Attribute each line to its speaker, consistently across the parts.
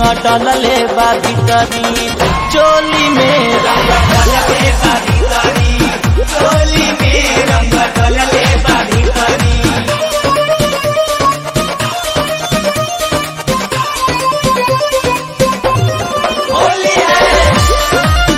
Speaker 1: डलले बा भीतरी चोली में रंग डलले बा भीतरी चोली में रंग डलले बा भीतरी होली है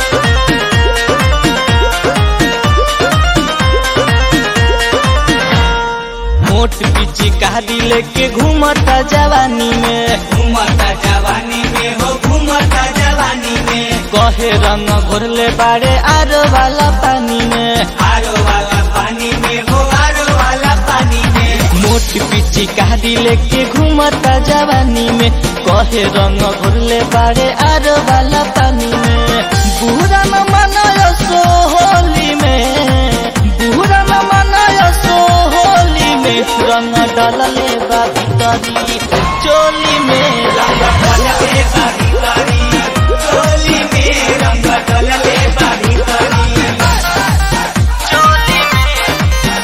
Speaker 1: मोट पीछे कहादी लेके घूमता जवानी में
Speaker 2: घूमता जवानी में हो घूमता जवानी में
Speaker 1: कहे रंग घोरले बाड़े आरो वाला पानी में
Speaker 2: आरो वाला पानी में हो आरो वाला पानी में
Speaker 1: मोट पीछे कहादी लेके घूमता जवानी में कहे रंग घोरले बाड़े आरो वाला पानी में बुरा न मनायो सो होली में बुरा न मनायो सो होली में रंग डलले बा भीतरी चोली में रंग
Speaker 2: डलले बा भीतरी चोली में रंग डलले बा भीतरी
Speaker 1: चोली में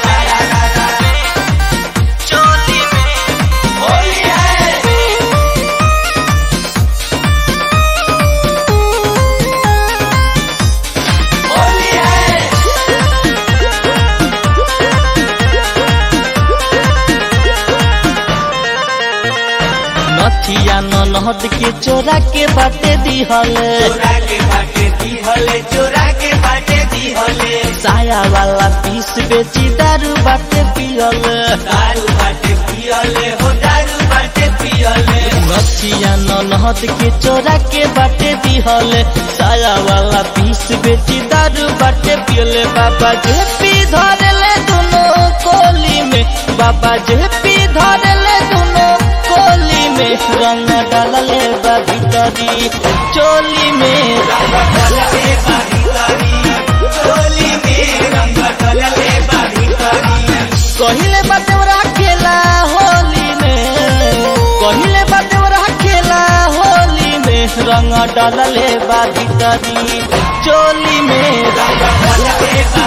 Speaker 1: चोली में
Speaker 2: होली है होली है
Speaker 1: नथिया न नहद के चोरा के बाटे दिहले
Speaker 2: चोरा के बाटे दिहले चोरा के बाटे दिहले
Speaker 1: साया वाला पीस बेची दारू बाटे पियले
Speaker 2: दारू बाटे पियले हो दारू बाटे पियले
Speaker 1: नथिया न नहद के चोरा के बाटे दिहले साया वाला पीस बेची दारू बाटे पियले बाबा जे पी धरले दुनो कोली में बाबा जे पी धरले दुनो कोली में रंग डालले बा भीतरी चोली में
Speaker 2: रंग डलले बा भीतरी चोली में रंग डलले बा भीतरी
Speaker 1: कहिले बातेवरा खेला होली में कहिले बातेवरा खेला होली में रंग डलले बा भीतरी चोली में
Speaker 2: रंग डलले बा